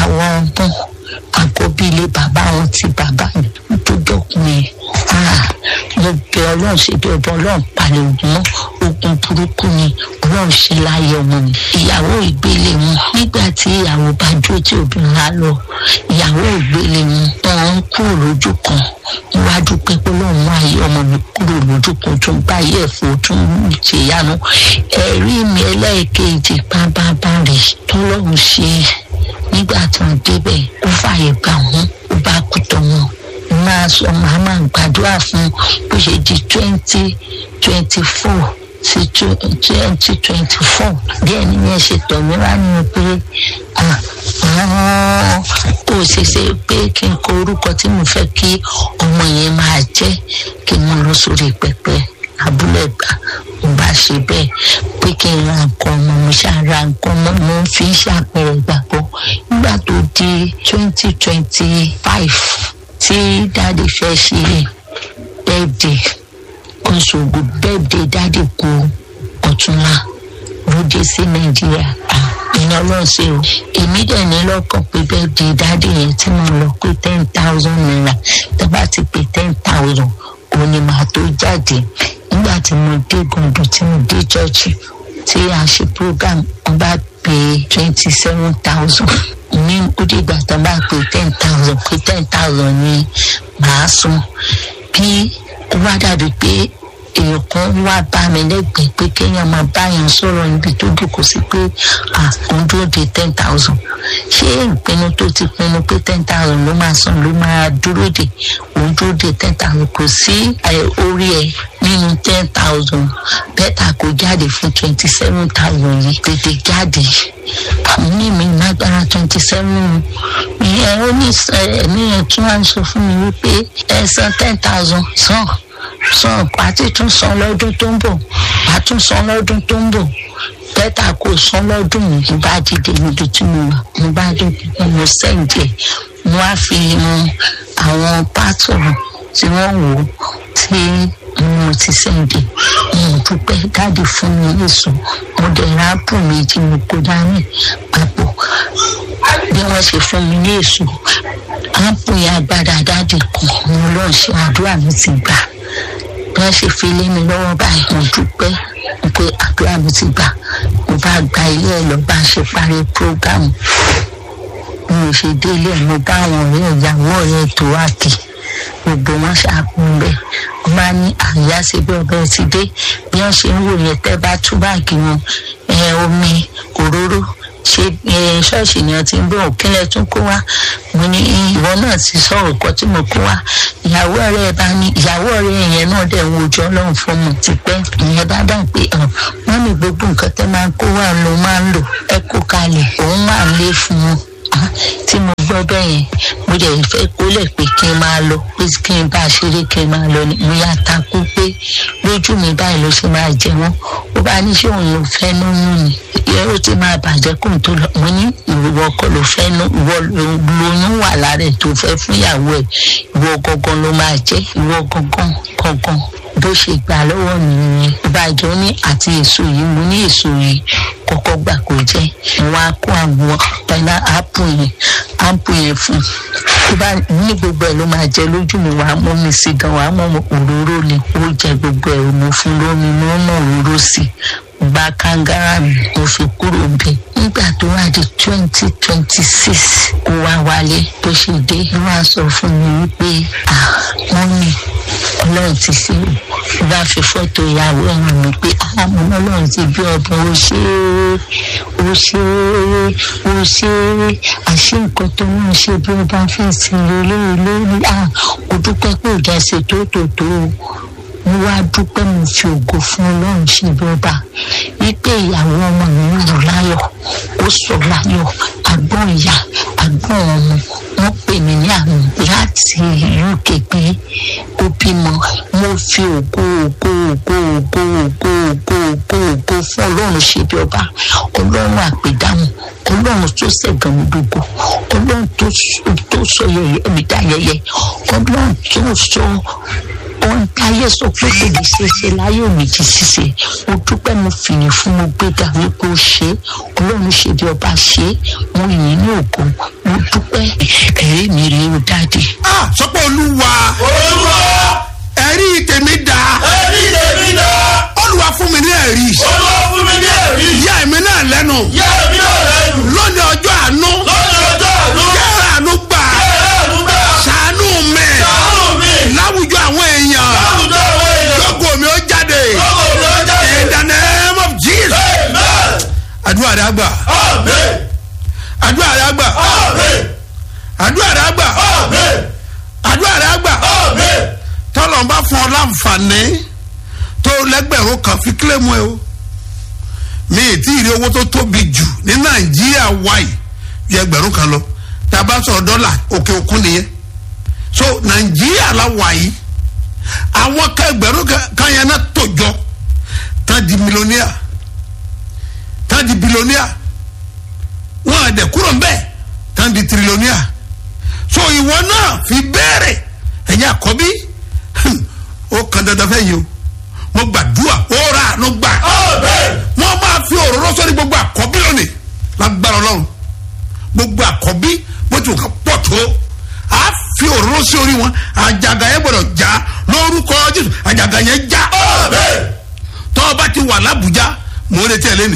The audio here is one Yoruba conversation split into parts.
àwọn ọgbọ́n àkọ́bí ilé bàbá wọn ti bàbá mi tó dọ́kùnrin mo bẹ ọlọ́run ṣe bí ọba ọlọ́run palẹ̀ ogun mọ́ ogun burúkú ni ọlọ́run ṣe láyé ọmọ mi ìyàwó ìgbélé wọn nígbà tí ìyàwó bá dúró tí obìnrin á lọ ìyàwó ìgbélé wọn wọn ń kúrò lójú kan níwájú pé pé lóun mú ayé ọmọ mi kúrò lójú kan tó ń bá ayé ẹ̀fọ́ tó ń ṣe ìyanu ẹ̀rí mi ẹlẹ́ẹ̀kejì pábábá rẹ̀ tọ́lọ́run ṣe nígbà tí wọ́n débẹ̀ ó fààyè gbà wọ́n ó bá kú tọ́ wọn máa sọ màá máa gbàdúrà fún bó ṣe di twenty twenty four sí twenty twenty four díẹ̀ ní yẹn ṣe tọ̀ mí wá nínú pé kò ṣeéṣe pé kí n kọ orúkọ tí mo fẹ́ kí ọmọ yẹn máa jẹ́ kí n lọ sórí pẹpẹ abúlé gbà mo bá ṣe bẹ́ẹ̀ pé kí n ra nǹkan ọmọ mi ṣáà ra nǹkan ọmọ mo ń fi ṣàpẹẹrẹ gbàgbọ́ nígbà tó di twenty twenty five tí dáàdi fẹ́ ṣe bẹ́ẹ̀dẹ̀ kọ́sọ̀gbù bẹ́ẹ̀dẹ̀ dáàdi kú ọ̀túnla ló dé sí nàìjíríà iná lọ́sẹ̀ o èmi dẹ̀ ní lọ́kàn pé bẹ́ẹ̀dẹ̀ dáàdi yẹn tí mo lọ pé ten thousand naira tó bá ti pé ten thousand òun ni màá tó jáde nígbà tí mo dé gòndò tí mo dé chọ́ọ̀chì tí a ṣe program wọn bá pé twenty seven thousand ní ó dìgbà tó bá pé ten thousand pé ten thousand ni màá san bí ó wá dàbí pé èèyàn kan wá bá mi lẹ́gbẹ̀ẹ́ pé kéèyàn máa báyàn sọ̀rọ̀ níbi tó dùkú sí pé àkùn dúró de ten thousand ṣé ìpinnu tó ti pinnu pé ten thousand ló máa san ló máa dúró de òun dúró de ten thousand kò sí orí ẹ nínú ten thousand bẹ́tà kò jáde fún twenty seven thousand yìí tètè jáde ní mi lágbára twenty seven ìyẹn ó ní ẹ̀mí yẹn tún wá ń sọ fún mi wípé ẹ san ten thousand san san àti tún san lọ́dún tó ń bọ̀ àtún san lọ́dún tó ń bọ̀ bẹ́tà kò san lọ́dún yìí mo bá dìde níbi tí mo wà mo bá dìde mo sẹ́ǹdẹ̀ mo wá fi mu àwọn pátọ̀ tí wọ́n wò ó tí mo ti sẹ́ǹdẹ̀ mo dúpẹ́ dáàdi fún mi èso mo dẹ̀ ráàpù méjì mo kó dání papọ̀ bí wọ́n ṣe fún mi ní èso áàpù yẹn agbádá dáàdi kan mo lọ́ọ́ ṣe àdúrà mi ti gbà bí wọ́n ṣe fi lé mi lọ́wọ́ báyìí mo dúpẹ́ pé àdúrà mi ti gbà mo bá gba ilé ẹ̀ lọ bá ṣe parí prógámù bí mo ṣe délé ẹ̀ mo bá àwọn ọ̀rẹ́ ìyàwó ọ̀rẹ́ tó wà kì gbogbo wọn ṣàkóso bẹ́ẹ̀ wọ́n bá ní àyà ṣe bí ọbẹ̀ ti dé bí wọ́n ṣe ń wò yẹn tẹ́ bá tú báàgì wọn omi òróró ṣe ṣọ́ọ̀ṣì ni wọ́n ti ń bọ̀ òkínlẹ̀ tún kó wá mo ní ìwọ náà ti sọ òkọ tí mo kó wá ìyàwó ọ̀rẹ́ ẹ bá ní ìyàwó ọ̀rẹ́ yẹn náà dẹ̀ ń wojú ọlọ́run fún mi tipẹ́ ìyẹn bá dà pé wọ́n ní gbogbo nǹkan tẹ́ máa ń kó wá ló máa ń lò ẹ kó kalẹ̀ òun máa ń lé fún wọn tí mo gbọ́ bẹ́ẹ̀ yẹn mo dẹ̀ fẹ́ kólẹ̀ pé kí n máa lọ pé kí n bá a ṣeré kí n máa lọ ni mo yá takú pé lójú mi báyìí ló ṣe máa jẹ wọ́n ó bá ní ṣé òun ló fẹ́ lóyún ni ìyẹn ó ti máa bàjẹ́ kóun tó lọ mo ní ìwọ kọ́ ló fẹ́ ìwọ lóyún wà lára ẹ̀ tó fẹ́ fún ìyàwó ẹ̀ ìwọ gangan ló máa jẹ́ ìwọ gangan gangan bó ṣe gbà lọ́wọ́ mi nìyẹn ìbàjẹ́ ní àti èso yìí mo ní èso yìí kọ́kọ́ gbà kó jẹ́ wọn á kó àwọn pẹ̀lá ápù yẹn ápù yẹn fún tó bá ní gbogbo ẹ̀ ló máa jẹ lójú mi wàá mú mi sí gan wàá mú òróró ni ó jẹ gbogbo ẹ̀ mo fún lómi mo mú òróró sí gba kangara mi mo fi kúrò bẹ́ẹ̀ nígbà tó wá di twenty twenty six ó wá wálé bó ṣe dé ló wá sọ fún mi wípé ah wọ́n ní ọlọ́run ti ṣe é bá fi fọ́tò ìyàwó ẹ̀yìn mi pé àmọ́ ọlọ́run ti bí ọdún ó ṣe é ó ṣe é ó ṣe é àṣé nǹkan tó ń ṣe bí ó bá fẹ́ sí lélẹ́yìn lórí à ó dúpẹ́ pé ìjà ṣe tó tó tó mo wá dúpẹ́ mo fi ògo fún ọlọ́run ṣe bí ọba wípé ìyàwó ọmọ mi ń lò láyọ̀ ó sọ láyọ̀ àgbọ̀n ìyá àgbọ̀n ọmọ wọ́n pè mí ní àmì láti uk pé ó bímọ mo fi ògo ògo ògo ògo ògo ògo ògo ògo fún ọlọ́run ṣe bí ọba ọlọ́run àpèdáhùn ọlọ́run tó ṣẹ̀gàn mi gbogbo ọlọ́run tó sọ yẹyẹ mi dá yẹyẹ ọlọ́run tó sọ ohun táyé sọ pé kò lè ṣe é ṣe láyé òmìjì ṣíṣe mo dúpẹ́ mo fìyìn fún mo gbéga wípé ó ṣe é ọlọ́run ṣe bí ọba ṣe é mo yìn ní ògo mo dúpẹ́ ẹ̀rí mi rí o dáàdì. ah sọpọ olúwa olúwa ẹ̀rí tèmi dá ẹ̀rí tèmi dá olúwa fún mi ní ẹ̀rí olúwa fún mi ní ẹ̀rí yá èmi náà lẹ́nu yá èmi náà lẹ́nu lónìí ọjọ́ àánú lọ́jọ́ ọjọ́ àánú yára àánú gbà ẹ̀rẹ́ àánú gbà ṣàánú mi ṣàánú mi láwùjọ àwọn èèyàn láwùjọ àwọn èèyàn lógo mi ó jáde lọ́wọ́ mi ó jáde in the name of jesus amen àdúrà rẹ àgbà amen àdúrà rẹ àgbà amen àdúrà rẹ àgbà amen àdúrà rẹ àgbà amen tọ́lọ̀ ń bá fún ọ láǹfààní tó lẹ́gbẹ̀rún kan fi kílẹ̀mù ẹ o mi ì tí ì rí owó tó tóbi jù ní nàìjíríà wáyé ju ẹgbẹ̀rún kan lọ tá a bá sọ̀rọ̀ dọ́là òkè òkun nìyẹn so nàìjíríà la wáyé àwọn kan ẹgbẹ̀rún kan- kan yẹn náà tó jọ tán di mílíọ̀nìà tán di bílíọ̀nìà wọn àdẹ kúrò ń bẹ́ẹ̀ tán di tírílíọ̀nìà so ìwọ náà fi béèrè ẹ̀yin àkọ́bí hmm, ó kan dandan fẹ́ yìí o mo gbàdúrà ó ra àánú gbà amen wọ́n máa fi òróró sọ́ni gbogbo àkọ́bí lónìí lágbára ọlọ́run gbogbo àkọ́bí bó ti wù ká pọ̀ tó a fi òróró sí orí wọn àjàgà yẹn gbọdọ̀ já lórúkọ jésù àjàgà yẹn já amen tọ́ ọ bá ti wà lábùjá mò ń retí ẹ lẹ́nìí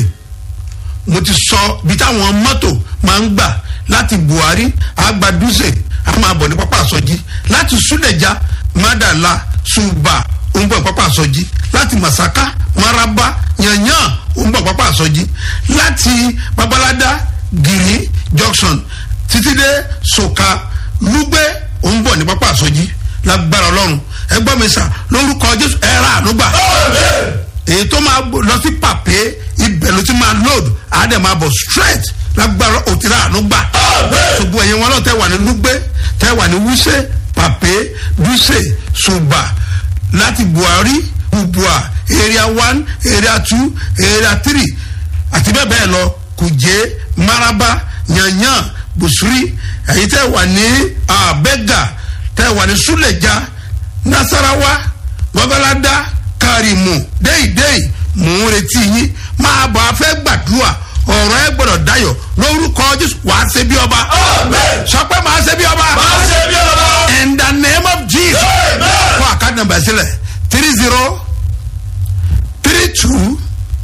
mo ti sọ bí táwọn mọ́tò máa ń gbà láti buhari agbadúsè a máa bọ̀ ní pápá àsọjí láti súlẹ̀já mádàlá ṣùgbà òǹbọ̀ pápá àsọjí láti masaka maraba yanyan òǹbọ̀ pápá àsọjí láti babalada giri junction títí dé soka lugbe òǹbọ̀ ní pápá àsọjí lágbára ọlọ́run ẹgbọ́n mi sà lórúkọ jésù ẹ̀rọ ànúgbà amen èyí tó máa gbó- lọ sí pàpé ibẹ̀ ló ti máa load àádẹ́ máa bọ̀ straight lágbára òtíra àánú gbà. Amen. ṣùgbọ́n ẹ̀yin wọn náà tẹ́ wà ní lúgbẹ́ tẹ́ wà ní wúṣẹ́ pàpé dúṣe ṣùgbà láti buhari ubua area one area two area three àti bẹ́ẹ̀ bẹ́ẹ̀ lọ kùjẹ́ maraba yanyan busuri ẹ̀yin tẹ́ wà ní abẹ́gà tẹ́ wà ní súlẹ̀já nasarawa babalada karimu déìdéì mò ń retí yín máa bọ̀ afẹ́ gbàdúrà ọ̀rọ̀ ẹ gbọ́dọ̀ dayọ̀ lórúkọ jésù wàá ṣe bí ọba amen sọ pé màá ṣe bí ọba máa ṣe bí ọba in the name of jesus Amen. fún àkáàdì nàmbà sílẹ̀ three zero three two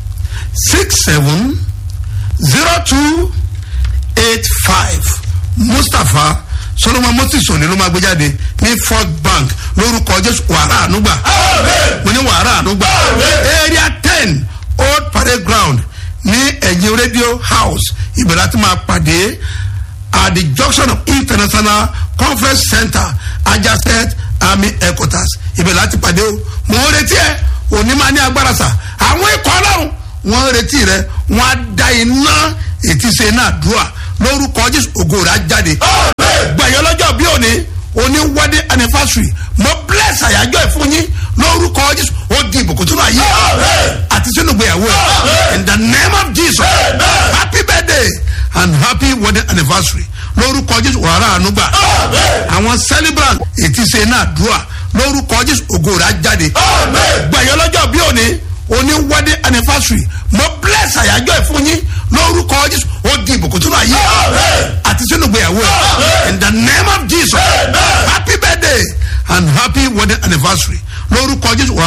six seven zero two eight five mustapha solomon moses òní ló máa gbé jáde ní fort bank lórúkọ jésù wàrà ànúgbà amen mo ní wàrà ànúgbà area ten old parade ground ní ẹ̀yìn radio house ibẹ̀ láti máa pàdé at the junction of international conference center adjacent army headquarters ibẹ̀ láti pàdé o mo ń retí ẹ òní máa ní agbára sà àwọn ikọ̀ ọlọ́run wọ́n ń retí rẹ wọ́n á da iná ètí ṣe náà dùà lórúkọ jésù ògo rẹ̀ á jáde amen gbẹ̀yọ́ lọ́jọ́ bí òní òní wedding anniversary mo bless àyájọ́ ẹ̀ fún yín lórúkọ jésù ó di ìbùkún tó náà yé Amen. àti sínú ìgbéyàwó ẹ̀ Amen. in the name of jesus Amen. happy birthday and happy wedding anniversary lórúkọ jésù wàrà ànúgbà amen àwọn celebrant ètí ṣe náà dùà lórúkọ jésù ògo rẹ̀ á jáde amen gbẹ̀yọ́ lọ́jọ́ bí òní òní wedding anniversary mo bless àyájọ́ ẹ̀ fún yín lórúkọ jésù ó di ìbùkún tó náà yé Amen. àti sínú ìgbéyàwó ẹ̀ Amen. in the name of jesus Amen. happy birthday and happy wedding anniversary lórúkọ jésù